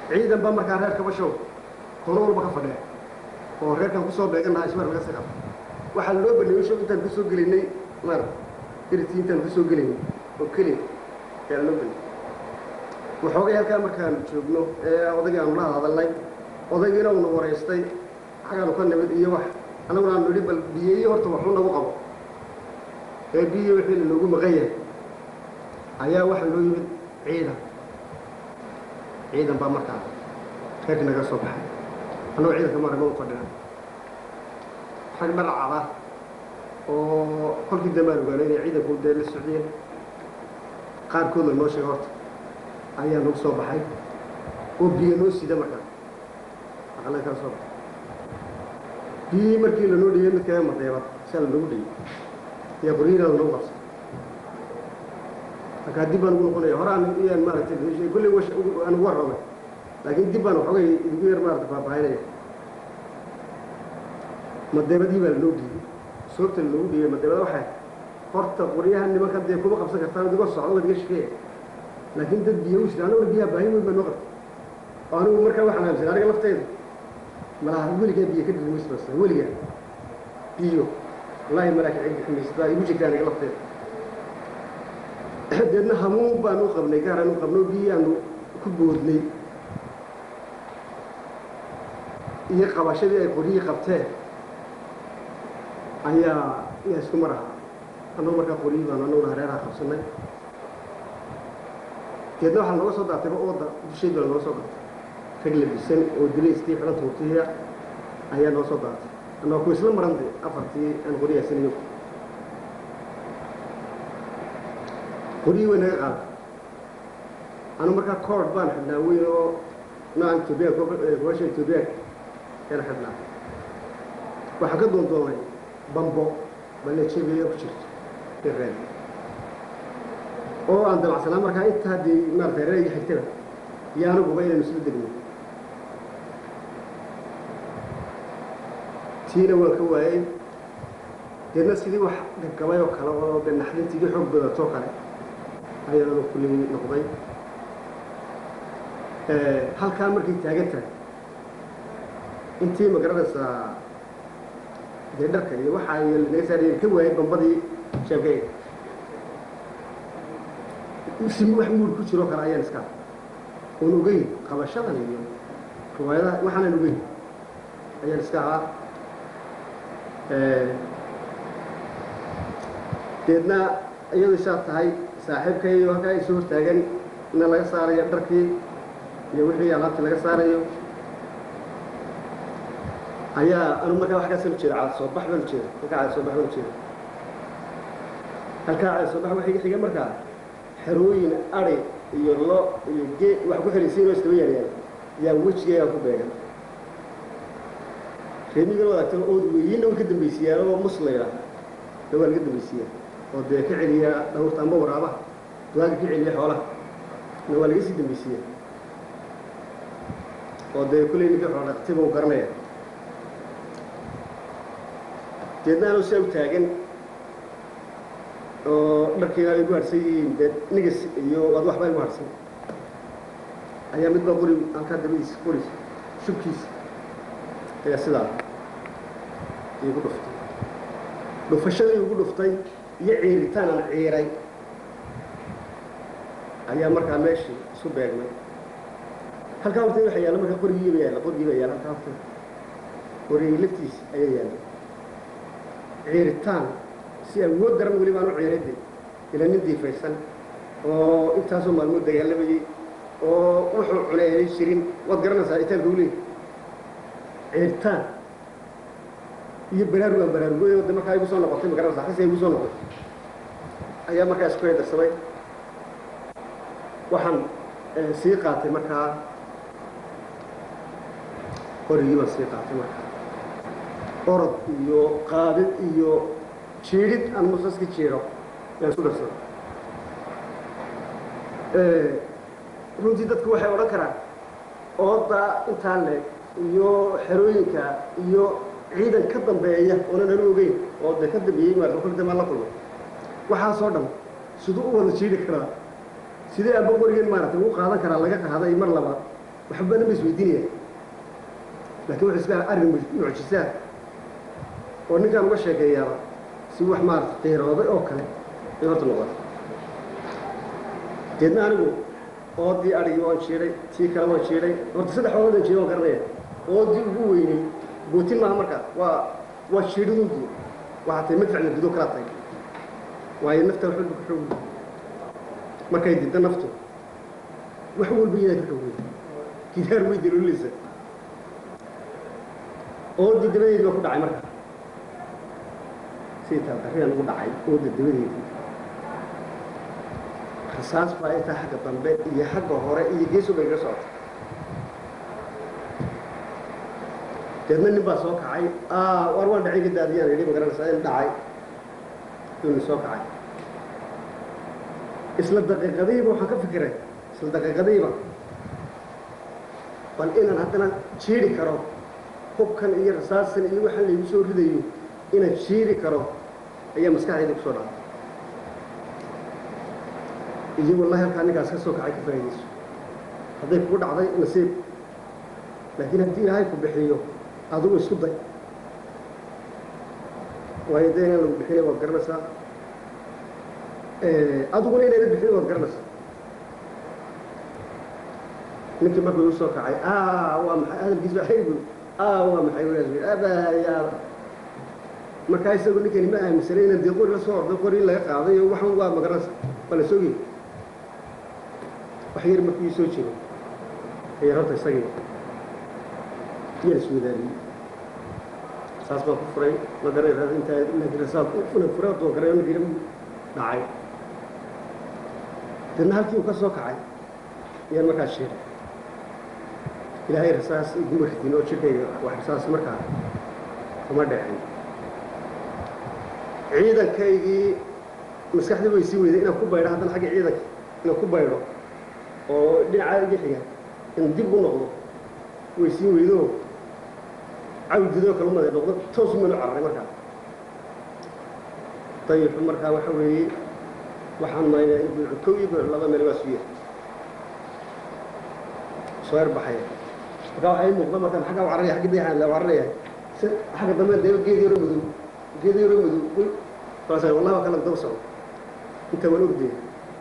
ciidan baa markaa reer kabashow kono walba ka fadhiya oo reerkan kusoo beeganaha ismar laga sii qaba waxaa loo baliyey show intaan kasoo gelinay mar iritii intaan kasoo gelinay oo keliya ayaa loo baliyey waxoogay halkaa markaan joogno ee odaygii aanu la hadalnay odaygiina uuna wareystay xagaanu ka nimid iyo wax annaguna aanu nidhi bal biyeeyo horta waxu nagu qabo ee biyo wixii lanoogu maqan yahay ayaa waxaa loo yimid ciidan ciidan baa markaa reerka naga soo baxay annagoo ciidanka marama u fadhina rag dharcada oo kolkii dambaan ogaanay inay ciidanku dee la socdeen qaarkood la noo sheega horta ayaa nagu soo baxay oo biyo noo sida markaa aqala kala soo baxay biyihii markii lanoo dhigay mid kaga madeeba siaa lanogu dhigay iyo qoryihiina lanogu qabsay markaa dib baan ugu noqonaya horaan iyaan maaragtay kolley aan ugu warramay laakiin dib baan waxoogay idigu yar maarata faahfaahinaya madeebadii baa lanoo dhiibay soorta lanoogu dhiibay madeebada waxay horta qoryaha nimanka dee kuma qabsan kartaan idigoo socdo waad iga shekeeya laakiin dad biyo u jira aniguna biyaha baahi weyn baa noo qabtay oo anigu markaa waxaan aaminsan aniga lafteyda malaha weligaa biyo ka dhirmaysbasa weligaa biyo wallaahi malaaka cid biximaysa baa igu jirta aniga lafteyda deedna hamuun baan u qabnay gaaraan u qabno biyaanu ku boodnay iyo qabashadii ay qoryihii qabteen ayaa ayaa isku mar ahaa annagu markaa qoryihii baanu annaguna hareeraha qabsanay deedna waxaa nooga soo daatayba ooda dusheed baa nooga soo daatay rag labisan oo dilayskii xidhan tuurtiya ayaa noo soo daatay annagoo ku isla marantay afartii aan qoryahaysanayo qoryihii way naga qaaday anu markaa coord baan xidhnaa weyn oo noocan etoobiyaanka gobasha etoobiyaanka yaan xidhnaa waxaan ka doondoonay bambo balejebiya ku jirto ireen oo aan dabacsanaa markaa inta haddii maarata reerayga xigtaba iyo aniguba inaynu isla degno tiina waan ka waayey deedna sidii wax gabgabay oo kale oo de naxdintiidii xoog badatoo kale ayaanu kulli noqday halkaa markay taagan tahay intii magaranaysaa dee dharka iyo waxaa naga saarayeen ka waayay bambadii sheebkayga si wax muur ku jiroo kale ayaan iska oon ogeyn qabashadan iyo riwaayadaha waxaanan ogeyn ayaan iska ahaa deedna iyadu saa tahay saaxiibkayo halkaa ay soo hortaagan ina laga saarayo dharkii iyo wixii alaabtii laga saarayo ayaa anu markaa wax kaasaan ujeeda caada soo bax baan ujeeda halkaa caada soo bax baan ujeeda halkaa caada soo bax waxay xiga markaa xerooyin ari iyo lo iyo gee wax ku xiraysiin oo istaba yaryaan yaa wejigeegaa ku beegan reemigan wadaagtan ood weyiinna way ka dambaysiiyaan oo muslayla na waa laga dambaysiiyaa oo dee ka celiya dhawrta amba waraabaha duwaaga ka celiya xoolaha na waa laga sii dambaysiiya oo dee kulley ninkii xoola dhaqtiba u garanaya deedna anuu saa u taagan oo dharkiina ay gu harsan yihiin dee nigas iyo waad waxbaa igu harsan ayaa midba qori halkaa dabadiisa qori shubkiisa ayaa sidaa iigu dhuftay dhufashadii igu dhuftay iyo ciiritaan aan ciiray ayaa markaa meeshii isu beegmay halkaa horteed waxa yaalla markaa qorigiiba yaalla qorigiiba yaalla halkaa horteed qorigii laftiisa ayaa yaalla ciiritaan si awood daran weli baan u ciirayde ila nin diifaysan oo intaasoo maalmood dagaalamayey oo wuxuu cunay aanay jirin waad garanaysaa itaanka u leey ciiritaan iyo baraarug aan baraarugoy de markaa igu soo noqotay ma garanaysaa xasi igu soo noqotay ayaa markaa isku hedarsamay waxaan sii qaatay markaa qorigii baan sii qaatay markaa orod iyo qaadid iyo jiidhid aan musaska jiidho yaan isku darsado runtii dadku waxay odhan karaan ooda intaa leeg iyo xerooyinka iyo ciidan ka dambeeya oonan anu ogeyn oo de ka dambeeyey maarata kol damaan la kulmay waxaasoo dhan siduu u wada jiidhi karaa sidee amba qorigeen maaragtay ugu qaadan karaa laga qaaday mar labaad waxba nama isweydiinaya laakiin wuxuu iska arrin mucjisaa oo ninkaan uga sheekeeyaaba si wax maarata qiirooday oo kale ay horta noqotay deedna anigu oodii adhigii waan jiidhay tii kale waan jiidhay horta saddex oodaan jiidhay waan garanaya oodii ugu weynay bootin maaha marka waa waa jiidhadunku waxaa tahay madfacna gudo kala tahay waayo nafta wax walba ku xoog markay didda naftu wax walba iyadaa ka xoog wey gidaar way dalooleysa oodii dabadeedii baa ku dhacay marka sidii taadarriyan ugu dhacay ooda dabadeedii rasaas baa intaa xagga dambe iyo xagga hore iyo geeso bay iga socotay deedna nin baa soo kacay war waan dhacay ka daadiyaan idhi magaranaysaa in dhacay inu soo kacay isla daqiiqadiiba waxaan ka fikiray isla daqiiqadiiba bal inaan haddana jiiri karo hubkan iyo rasaasan iyo waxaan laygu soo ridayo inaan jiiri karo ayaa maskaxdayda kusoo dhacay iyo wallahi halkaa ninkaas ka soo kacay ka faa'iidayso hadday kugu dhacday nasiib laakiin haddii ilaahay ku bixiyo adigu isku day waayo dee inaan lagu bixinay waad garanaysaa adiguna inayna bixinay waad garanaysaa ninkii markuu igu soo kacay waa maxay hadalkiis baa xaygu waa maxay walaas abayaa markaa isagu ninkani ma aaminsanay inaan dee qori la soo orday qori in laga qaaday oo waxan waa magaranaysa waa la soogi wax yar markuu ii soo jiro ayar horta isagii yaan iswadaariyey saas baan ku furay ma garanaysa intaa laakiin rasaal una furay horta waa garay ninkii dhacay dadna halkii uu ka soo kacay ayaan markaas sheegay ilaahay rasaas iguma ridin oo jirkayga wax rasaas markaa kuma dhecin ciidankaygii maskaxdii way sii weyday inaan ku baydho haddana xagga ciidanka inaan ku baydho oo dhinacaa iga xiga in dib u noqdo way sii weydo cawdidoo kale umada noqdo toos umanu cararay markaa dayixu markaa waxa weeye waxaan maynaa in buuxu kow iyo buuxu laba meel waa suya soo erbaxaya markaa waxaa ii muuqda markaan xagga cararaya xagga dayaxaan la cararaya xagga dambe dee geed yaro madow geed yaro madow kaasa wallahi waa kala daba socdo inta waan ogdaya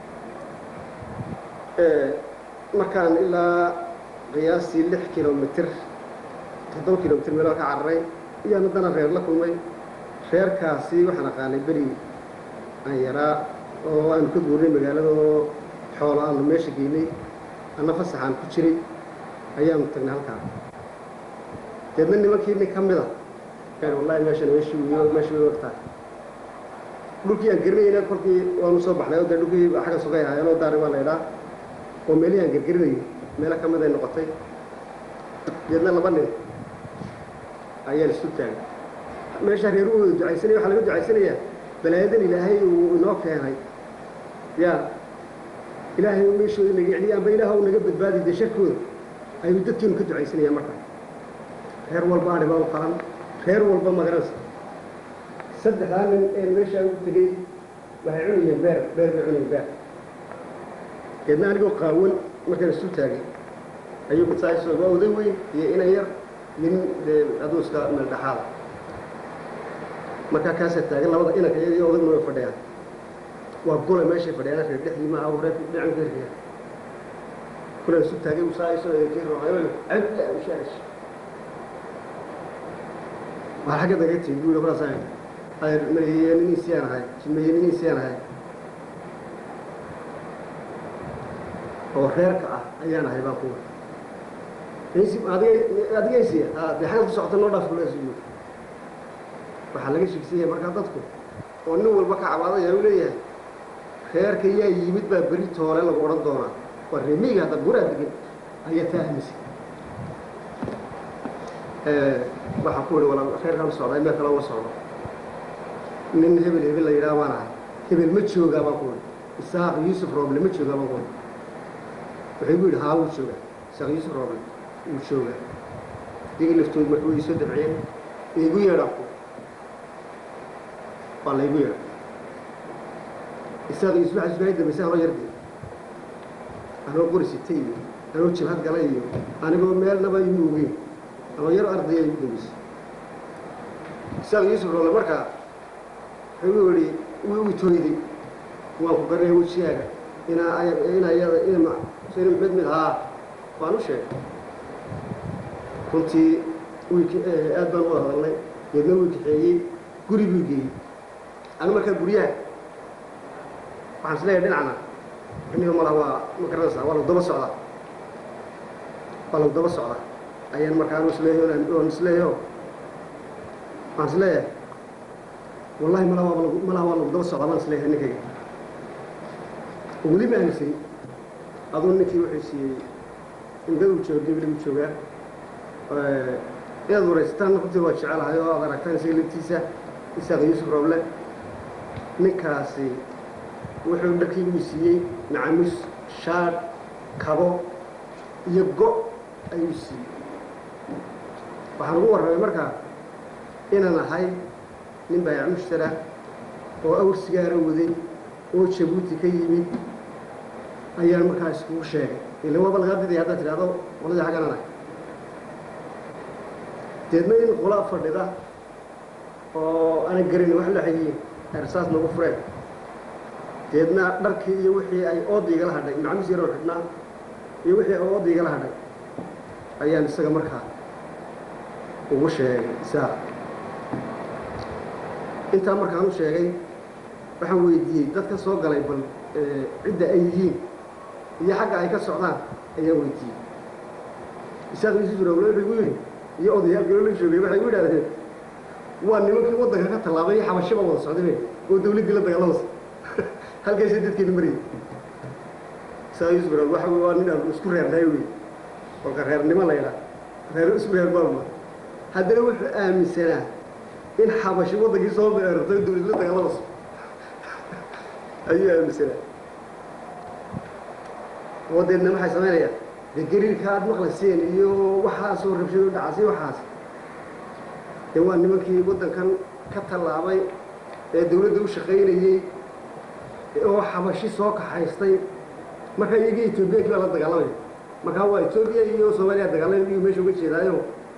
markaan ilaa qiyaastii lix kilomitr toddoba kilomitr meelaa ka cararay iyaan haddana reer la kulmay reerkaasi waxaan aqaanay beri aan yaraa oo aanu ka guurnay magaalada oo xoolo aanu meesha geynay anna fasaxaan ku jiray ayaanu tagnay halkaa deedna nimankii nin ka mida kan wallahi meeshan meeshii wiyo meeshii way ogtahay dhulkii aan garanayna kolkii waanu soo baxnay oo dee dhulkii xagga sugay ahaayeen oo daari waa la idhaa oo meelihii aan gargarinayo meelo ka mid ay noqotay deedna laba nin ayaan isu taagay meesha reer u wada ducaysanaya waxaa laga ducaysanayaa balaayadan ilaahay uu inoo keenay ya ilaahay uu meeshooda naga celiya amba ilaah uu naga badbaadi dee sharkooda ayuu dadkeenu ka ducaysanaya marka reer walba adhi baa u qalan reer walba magaranaysa saddexdaa nin ee meeshaa ugu tegey waxay cunayeen beer beer bay cunayeen beer deedna anigoo qaawan markaan isu taagay ayuu masaajisoo waa oday weyn iyo inan yar iyo nin dee aduu iska meel dhexaada markaa kaasaa taagan labada inanka iyada iyo odagna way fadhiyaan waa gole meeshay fadhiyaan reer dhexdii maaha reer dhinacan ka riyaa kulaan isu taagay usaayso kii rooxayo cabda ushaash waa xagga daga tigi buuri kulaas ayr maliye niniisiyaan ahay jimeeye niniisiyaan ahay oo reerka ah ayaan ahay baa kuwa adigaysiya dee xagad ku socota noo dhaaf kulaasiyo waxaa laga sheegsanyaya markaa dadku oo nin walba ka cabaadaya u leeyahay reerka yaa yimid baa beri toole lagu odhan doonaa waa reemiga hadda guraa degan ayaa taa aaminsan waxaan ku ihi wala reerkaan socdaa meel kale uma socdo nin hebel hebel la yidhaha baan ahay hebel ma joogaa baan ku ihi isaaq yuusuf rooble ma joogaa baan ku ihi waxay gu yidhi haa wuu joogaa isaaq yuusuf rooble wuu joogaa iyagii laftood marka way soo dabciyeen igu yeedhaa ku waa laygu yeedha isaaq yuusuf waxaa isbaahay dambaysa anoo yardi anoo qori sitay iyo anuu jibhad galay iyo anigoo meelnaba imu ogeyn ama yar ardaya igu dambeysay isaaq yuusuf roole markaa wuxuu ihi wuu itooyday waan ku garanaya wejigaaga inaa inaa iyada inma sina mid mid haa waan u sheegay runtii wiik aad baan u wada hadalnay geedna wuu kaxeeyey guri buu geeyey anu markaa guryaha waxaan is leeyahay dhinacna iniga malaha waa ma garanaysaa waa lagu daba socdaa waa lagu daba socdaa ayaan markaa anu isleeyahay oon isleeyaho waxaan is leeyahay wallahi malaha waa lagu malaha waa lagu daba socdaa baan isleeyahay ninkayga weli ma aaminsan aduu ninkii wuxuu siiyey indaduu jooga gabrigu joogaa inaad waraysataan runtii waa jecelahay oo aad aragtaan isaga laftiisa isaaq yuusuf roble ninkaasi wuxuu dharkiigu siiyey macamus shaar kabo iyo go' ayuu siiyey waxaan ugu warramay markaa inaan ahay nin baayac mushtara oo awr sigaara waday oo jabuuti ka yimid ayaan markaa iskugu sheegay ila waaba lagaa didaya haddaad tidhahdo qoladii xagganan ah deedna in qola fadhida oo aanan garan wax la xegiyin ersaas nagu fureen deedna dharkii iyo wixii ay ooda igala hadhay macamis yaroo xidhnaa iyo wixii ay ooda igala hadhay ayaan isaga markaa ugu sheegay isaaq intaa markaan u sheegay waxaan weydiiyey dadka soo galay bal cidda ay yihiin iyo xagga ay ka socdaan ayaan weydiiyey isaaq yuusuf rawle wuxuu igu yidhi iyo odayaal galoola joogay waxay u yidhahdeen waa nimankii waddanka ka tallaabay iyo xabashiba wada socday oo dawladdii la dagaalamasa halkaasay dadkeena marayay isaaq yuusuf rawle waxa waa nin aan isku reernahay wey kolka reernimo la yidhaha reer isku reer baama haddana wuxuu aaminsanaa in xabashi waddankii soo beerartay dawlad la dagaalamaso ayuu aaminsanaa wadeedna maxay samaynayaan dee gariirka aad maqlayseen iyo waxaasoo rabshado dhacaas iyo waxaas dee waa nimankii waddankan ka tallaabay ee dawladda u shaqaynayey oo xabashi soo kaxaystay markaa iyagii etoobiyankii baa la dagaalamaya markaa waa etoobiya iyo soomaaliya dagaalamay iyu meesha uga jeedaayo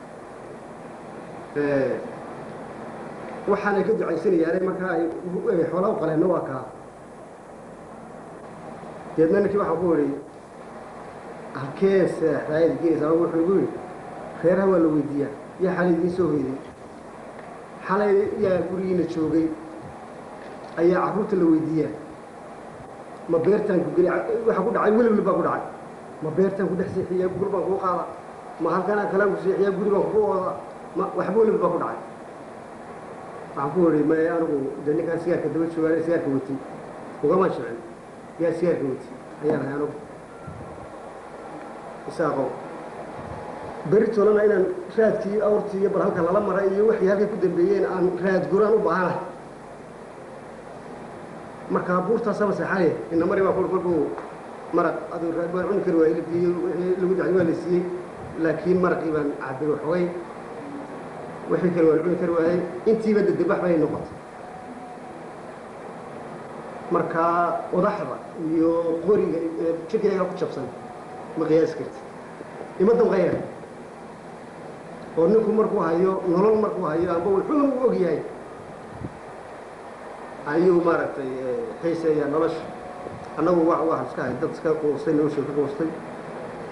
waxaanay ka ducaysanayaane markaa ay xoolaa u qaleenna waa kaa deedna ninkii waxaan ku idhi halkee seexdaayad gelaysaa wuxuu igu yidhi reeraha waa la weydiiyaa yaa xalay idiin soo hoyday xalay yaa gurigiina joogay ayaa carruurta la weydiiyaa ma beertaan ku geli waxa ku dhacay welibli baa ku dhacay ma beertaan ku dhex seexiyaa guri baan kuu qaada ma halkanaa kalaan ku seexiyaa guri baan kugu ooda ma waxba welibli baa ku dhacay waxaan ku idhi may anigu de ninkaan sigaarka daba joogaan sigaarka wati ugama jecin yaa sigaarka wati ayaan ahay anigu isaaqo beri tolana inaan raadkii awrtii iyo bal halka lala maray iyo waxay halkay ku dambeeyeen aan raad guraan u baahanahay markaa buurtaasaba seexanaya ina mari baa ku kolkuu maraq aduu raad baan cuni kari waayey laftii wixii lagu dacay waa la siiyey laakiin maraqii baan cabay waxoogay wixii kale waan cuni kari waayey intiiba dedebax bay noqotay markaa odaxda iyo qoriga jirkayga ku jabsan ma qiyaasi karti ima damqayna oo ninku markuu hayo nolol markuu hayo amba wuxuu u og yahay ayuu maaragtay xiiseeyaa nolosha annagu wa waxaan iska hay dad iska quustay nolosha ka quustay